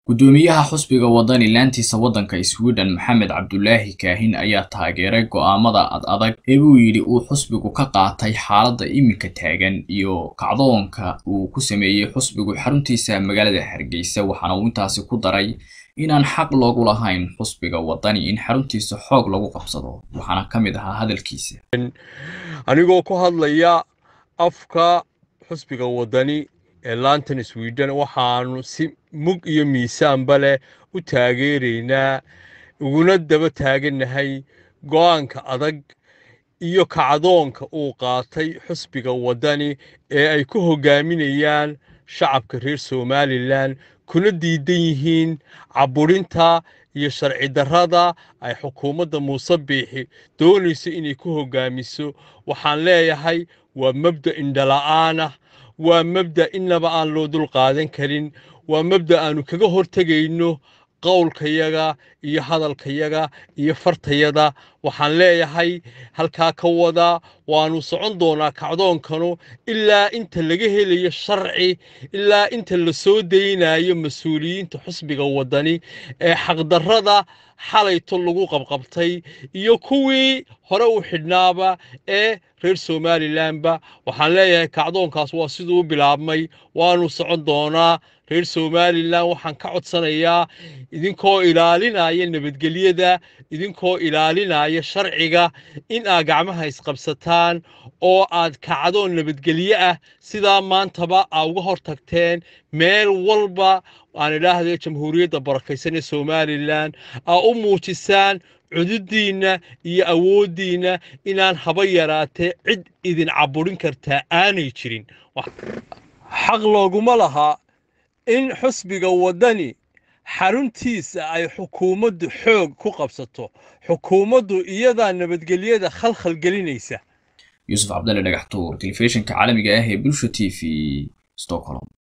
guddoomiyaha xusbiga wadani laantiisa waddanka sweden maxamed cabdulaahi kaahin ayaa taageeray go'aamada ad adag ee buu yidhi uu xusbigu ka qaatay xaaladda iminka taagan iyo kacdoonka uu ku sameeyey xusbigu xaruntiisa magaalada hargeysa waxaana uu intaasi ku daray inaan xaq loogu lahayn xusbiga wadani in xaruntiisa xoog lagu qabsado waxaana ka mid ahaa hadalkiisa anigoo ku hadlaya afka xusbiga wadani ee laantan sweden waxaanu si mug iyo miisaanba leh u taageeraynaa uguna daba taagannahay go'aanka adag iyo kacdoonka uu qaatay xusbiga wadani ee ay ku hoggaaminayaan shacabka reer somalilan kuna diidan yihiin caburinta iyo sharci darrada ay xukuumadda muuse biixi doonayso inay ku hoggaamiso waxaan leeyahay waa mabda indhala'aanah waa mabda innaba aan loo dul qaadan karin waa mabda aanu kaga hortegayno qowlkayaga iyo hadalkayaga iyo fartayada waxaan leeyahay halkaa ka wada waanu socon doonaa kacdoonkanu ilaa inta laga helayo sharci ilaa inta la soo daynayo mas-uuliyiinta xusbiga wadani ee xaqdarrada xalayto lagu qabqabtay iyo kuwii hore u xidhnaaba ee reer somalilanba waxaan leeyahay kacdoonkaas waa siduu u bilaabmay waanu socon doonaa reer somalilan waxaan ka codsanayaa idinkoo ilaalinaya nabadgelyada idinkoo ilaalinaya sharciga in aad gacmaha isqabsataan oo aad kacdoon nabadgelye ah sidaa maantaba aa uga hor tagteen meel walba aan idhaahday jamhuuriyadda barakaysan ee somalilan aa u muujisaan cududiinna iyo awooddiinna inaan haba yaraatee cid idin caburin kartaa aanay jirin xaq looguma laha in xusbiga waddani xaruntiisa ay xukuumaddu xoog ku qabsato xukuumaddu iyadaa nabadgelyada khalkhal gelinaysa yuusuf cabdalle dhagaxtuur telefishinka caalamiga ah ee bulsha t v stockholm